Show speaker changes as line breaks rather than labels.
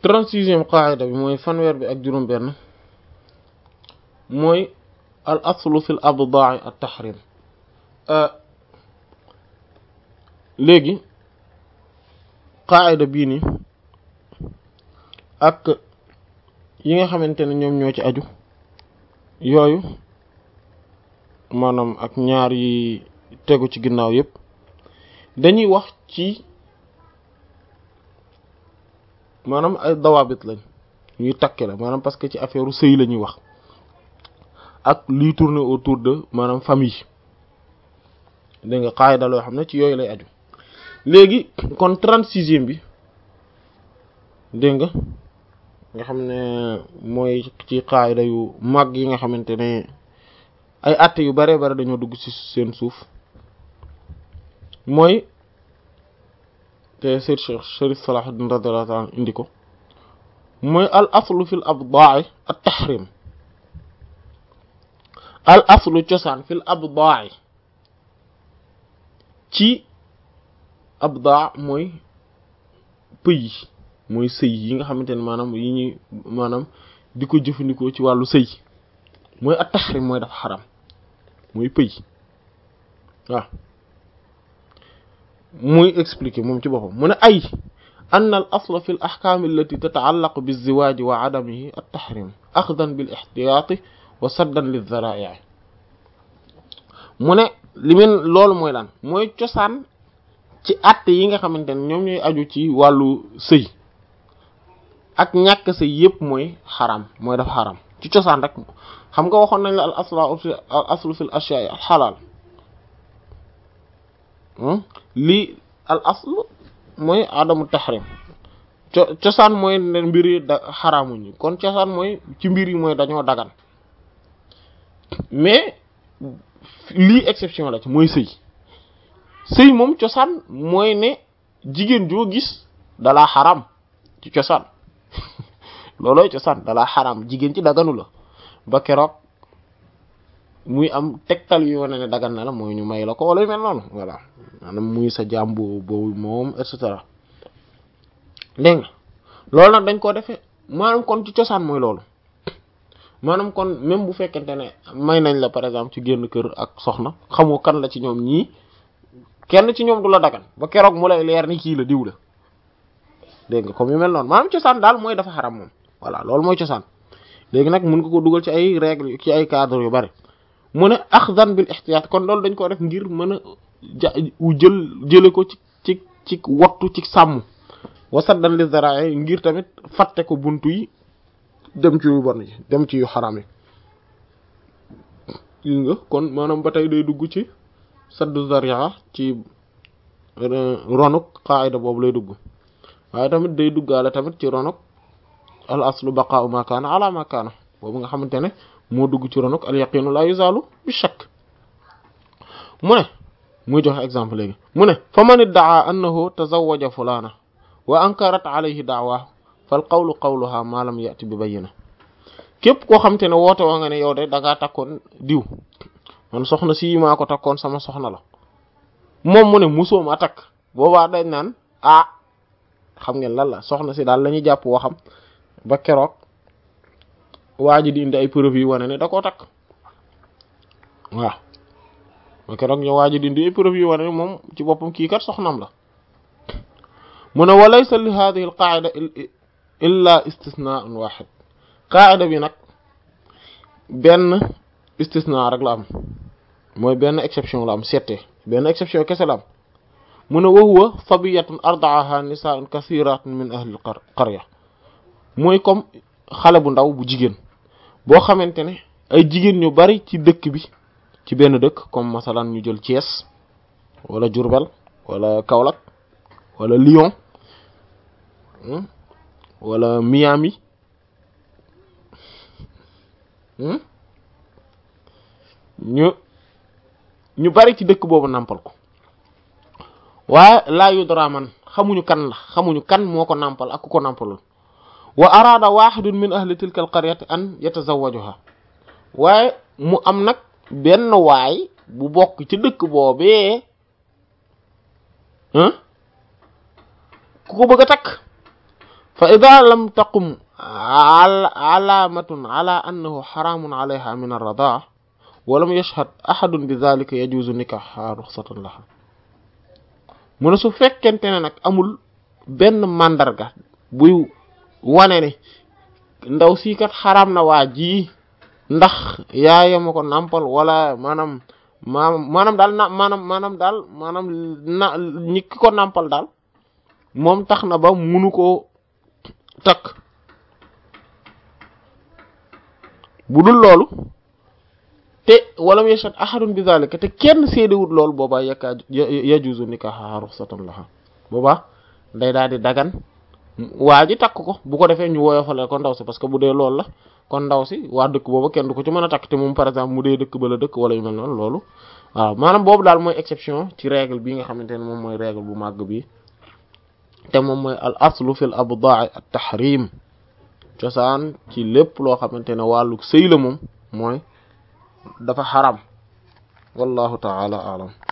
trente-sixième qaida bi mooy fanweer bi ak juróom benn mooy al aslu fil abda'i at tahrim léegi qaida bii nii ak yi nga xamante ne ñoom ñoo ci aju yooyu maanaam ak ñaar yi tegu ci ginnaaw yépp dañuy wax ci maanaam ay dawaabit lañ ñuy takke la maanaam parce que ci affaire sëy la ñuy wax ak liy tourner autour de maanaam famille dégg nga qaida loo xam ne ci yooyu lay aju léegi kon trente-sixième bi dégg nga nga xam ne mooy ci qaida yu mag yi nga xamante ne ay àtte yu bare bare dañoo dugg ci seen suuf mooy te Seyd Cheikh Sharif Salahuddin radiyallahu ta'ala indi ko mooy al aslu fil abda'i at tahrim al aslu cosaan fil abda'i ci abda mooy pëy mooy sëy yi nga xamante ne maanaam yi ñuy maanaam di ko jëfandikoo ci wàllu sëy mooy at tahrim mooy dafa xaram mooy pëy waaw muy expliquer moom ci boppam mu ne ay ann al asla fi l axkaam allati tata'allaqu bizziwaaji wa adamihi at tahrim axdan bil ixtiyaati wa saddan lil zaraa'i mu ne li men loolu mooy lan mooy cosaan ci àtte yi nga xamante ne ñoom ñooy aju ci wàllu sëy ak ñàkk sëy yépp mooy xaram mooy dafa xaram ci cosaan rek xam nga waxoon nañ la al asla al aslu fil ashya'i al xalaal lii al aslu mooy adamu tahrim co cosaan mooy ne mbir yi da xaraamuñu kon cosaan mooy ci mbir yi mooy dañoo dagan mais lii exception la ci mooy sëy sëy moom cosaan mooy ne jigéen joo gis dalaa xaram ci cosaan loolooy cosaan dalaa xaram jigéen ci daganu la ba keroog muy am tegtal yu wane ne dagan na la mooy ñu may la ko wala yu mel noonu voilà maanaam muy sa jaam boobu moom et cetera dégg nga loolu nag dañ ko defee maanaam kon ci cosaan mooy loolu maanaam kon même bu fekkente ne may nañ la par exemple ci génn kër ak soxna xamoo kan la ci ñoom ñii kenn ci ñoom du la dagan ba keroog mu lay leer ni kii la diw la dégg nga comme yu mel noonu maanaam cosaan daal mooy dafa xaram moom voilà loolu mooy cosaan léegi nag mun nga ko dugal ci ay règles ci ay cadres yu bari mu ne axdan bil ihtiyaat kon loolu dañ ko def ngir mën a ja jël jële ko ci ci ci wattu ci sàmm wasaddan li zara'i ngir tamit fatte ko buntu yi dem ci yu bon yi dem ci yu xaram yi gis nga kon maanaam ba tey day dugg ci saddu zari'a ci ronuk qaida boobu lay dugg waaye tamit day duggaale tamit ci ronuk al aslu baqa'u ma kaana ala ma kaana boobu nga xamante ne moo dugg ci ronuk al yaqinu la yuzalu bi shakk mu ne muy joxe exemple léegi mu ne fa man iddaa annahu tazawwaja fulana wa ankarat alayhi da'wa fal qawlu qawluha ma lam ya'ti bi bayyina képp koo xamante ne woote wa nga ne yow de da ngaa takkoon diw man soxna si maa ko takkoon sama soxna la moom mu ne musoo ma takk boobaa dañ naan ah xam ngeen lan la soxna si daal la ñuy jàpp waxam ba keroog waa ji di indi ay preuve yi wane ne da koo takk waaw ba keroog ñu waa ji di indi ay preuve yi wane ne moom ci boppam kii kat soxnam la mu ne wa laysa li hadhihi al qa'ida illa istisna'un wahid qa'ida bi nag benn istisna rek la am mooy benn exception la am seete benn exception kese la am mu ne wa huwa sabiyatun arda'aha nisa'un kathiratun min ahli al qarya mooy comme xale bu ndaw bu jigéen boo xamante ne ay jigéen ñu bari ci dëkk bi ci benn dëkk comme masalan ñu jël Thiès wala Diourbel wala Kaolack wala Lyon wala Miami ñu ñu bari ci dëkk boobu nàmpal ko waaye laa yudra man xamuñu kan la xamuñu kan moo ko nàmpal ak ku ko nàmpalul wa araada wahidun min ahli tilka al qaryati an yatazawwajuha waaye mu am nag benn waay bu bokk ci dëkk boobee ku ko bëgg a takk fa ida lam taqum alaamatun ala annahu xaraamun alayha min arradaa wa lam yashhad ahadun bi dhalika yajuzu nikaha ruxsatan laha mu ne su fekkente ne nag amul benn màndarga buy wane ne ndaw sii kat xaraam na waa ji ndax yaayama ko nàmpal wala maanaam maanaam maanaam daal na maanaam maanaam daal maanaam na ñi ki ko nàmpal daal moom tax na ba munu koo takk bu dul loolu te walam yashhad ahadun bi zalika te kenn séedewut loolu boobaa yakkaa yajuzu nikaha ruxsatan laha boobaa day daal di dagan waa ji takk ko bu ko defee ñu woyofale ko ndaw si parce que bu dee loolu la kon ndaw si waa dëkk booba kenn du ko ci mën a takk te moom par exemple mu dee dëkk ba la dëkk wala yu mel noonu loolu waaw maanaam boobu daal mooy exception ci règle bi nga xamante ne moom mooy règle bu màgg bi te moom mooy al aslu fil abdaa at tahrim cosaan ci lépp loo xamante ne wàllu sëy la moom mooy dafa xaram wallahu taala alam